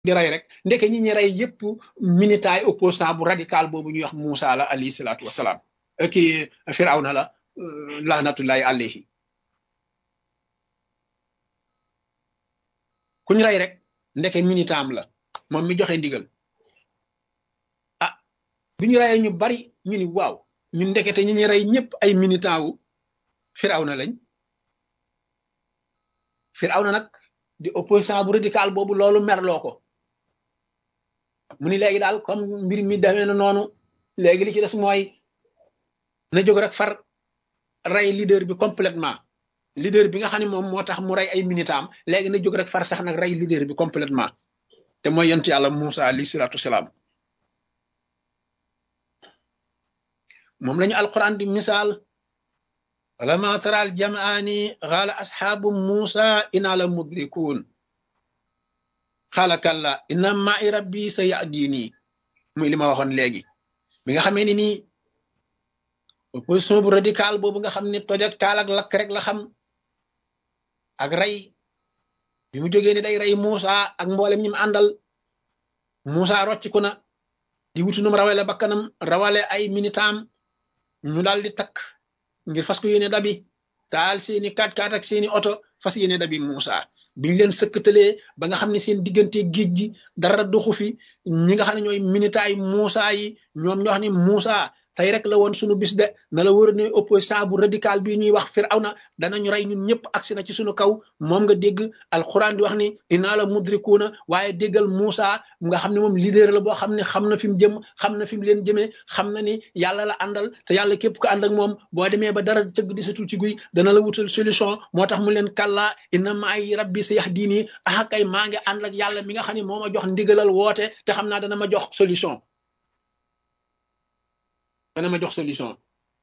di rey rek ndeke ñi ñi rey yépp militaay opposant bu radical boobu ñuy wax Moussa la alayhi salaatu wasalaam kii Firawna la lahnatullahi alayhi ku ñu rey rek ndeke militant am la moom mi joxe ndigal ah bi ñu reyee ñu bari ñu ni waaw ñu ndekete ñi ñu rey ñëpp ay militant wu Firawna lañ Firawna nag di opposant bu radical boobu loolu merloo ko mu ni léegi daal comme mbir mi demee na noonu léegi li ci des mooy na jóg rek far rey leader bi complètement leader bi nga xam ne moom moo tax mu rey ay militant léegi na jóg rek far sax nag rey leader bi complètement te mooy yonent yàlla Moussa alayhi salaatu wasalaam moom lañu alquran di misaal walama taral jamaani xaala asxaabu Moussa inaa la mudrikuun xaala kalla inna ma'i rabbi sa yahdini muy li ma waxoon léegi bi nga xamee ni nii opposition bu radical boobu nga xam ne toj ak taal ak lakk rek la xam ak rey bi mu jógee ni day rey Moussa ak mboolem ñi mu àndal Moussa rocciku na di wutu num rawale bakkanam rawale ay minitam ñu daal di takk ngir fas ko yéene dabi taal seeni kaat kaat ak seeni oto fas yéene dabi Moussa biñ leen sëkkatalee ba nga xam ne seen diggante géej gi dara doxu fi ñi nga xam ne ñooy minitaay Moussa yi ñoom ñoo xam ne Moussa tey rek la woon sunu bis de na la wër ne opposant bu radical bi ñuy wax Firawna danañu rey ñun ñëpp agsi na ci sunu kaw moom nga dégg alxuraan di wax ni inaa la mudrikuuna waaye déggal Moussa nga xam ne moom leader la boo xam ne xam na fi mu jëm xam na fi mu leen jëmee xam na ni yàlla la àndal te yàlla képp ko ànd ak moom boo demee ba dara cëgg di satul ci guy dana la wutal solution moo tax mu leen kàllaa inna maay rabbi sa yahdini ah kay maa ngi ànd ak yàlla mi nga xam ne moo ma jox ndigalal woote te xam naa dana ma jox solution dana ma jox solution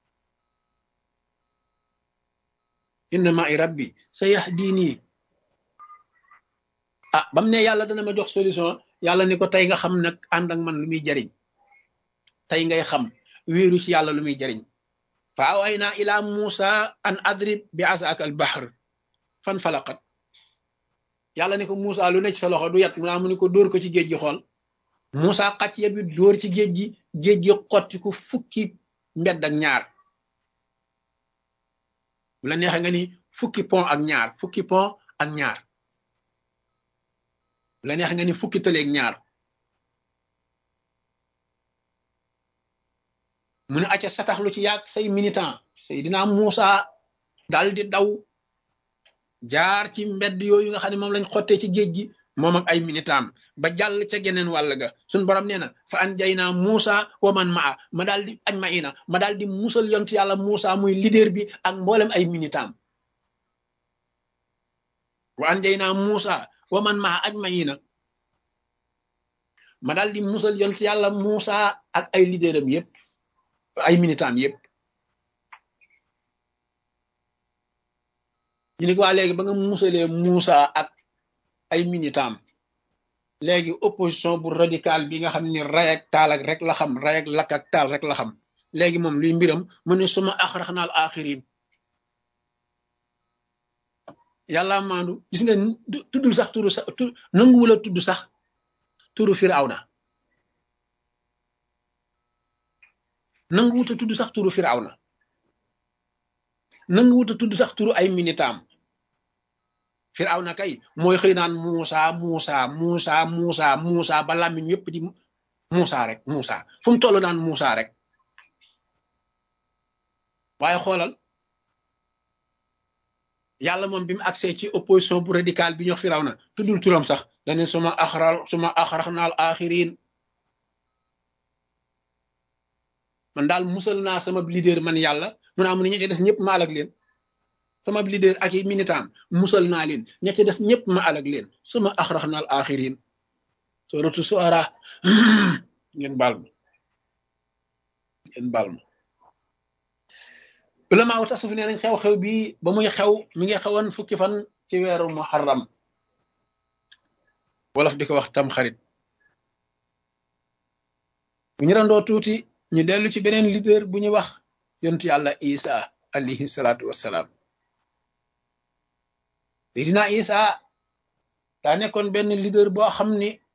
inna ma'i rabbi sa yahdini ah bam ne yàlla dana ma jox solution yàlla ni ko tey nga xam nag ànd ak man lu muy jariñ tey ngay xam wéeru ci yàlla lu muy jariñ fa awayna ila musa an adrib bi asaaka al bahr fan falaqat yàlla ni ko Musa lu ne ci sa loxo du yat mu naa mu ni ko dóor ko ci géej gi xool Musa xacc yet bi dóor ci géej gi géej gi xotti ko fukki mbedd ak ñaar bu la neexee nga ni fukki pont ak ñaar fukki pont ak ñaar bu la neexee nga ni fukki tëleeg ñaar mu ne acca satax lu ci yàgg say militant say dinaa Musa dal di daw jaar ci mbedd yooyu nga xam ne moom lañ xottee ci géej gi moom ak ay militam ba jàll ca geneen wàll ga suñ borom nee na fa an jay naa Muusa wa man maa ma daal di añ ma ina ma daal di musal yont yàlla Muusa muy leader bi ak mboolem ay militam wa an jay naa Muusa wa man maa añ ma ina ma daal di musal yont yàlla Muusa ak ay leaderam yépp ay militam yépp ñu ne waa léegi ba nga musalee Moussa ak ay militam léegi opposition bu radical bi nga xam ni ray ak taal ak rek la xam ray ak lakk ak taal rek la xam léegi moom luy mbiram mu ne suma axrax naal axirin yàlla maandu gis nga tuddul sax turu sax tu nanguwula tudd sax turu Firawna nanguwuta tudd sax turu Firawna nanguwuta tudd sax turu ay militam Firawna kay mooy xëy naan Muusa Muusa Muusa Muusa Muusa ba làmmiñ yépp di Muusa rek Muusa fu mu toll naan Muusa rek waaye xoolal yàlla moom bi mu accès ci opposition bu radical bi ñox Firawna tuddul turam sax dane suma axra suma axrax naal axirin man daal musal naa sama leader man yàlla mu naa mu ne ñi ci des ñëpp ma alag leen sama leader ak i militant musal naa leen ña ca des ñëpp ma alag leen suma axrax naal axirin suratu suara ngeen baal ma ngeen baal ma ulama wu tasuf nee nañ xew-xew bi ba muy xew mi ngi xewoon fukki fan ci weeru muharram wolof di ko wax tam xarit bu ñu randoo tuuti ñu dellu ci beneen leader bu ñuy wax yontu yàlla isa alayhi salaatu wassalaam Seydina Isa daa nekkoon benn leader boo xam ni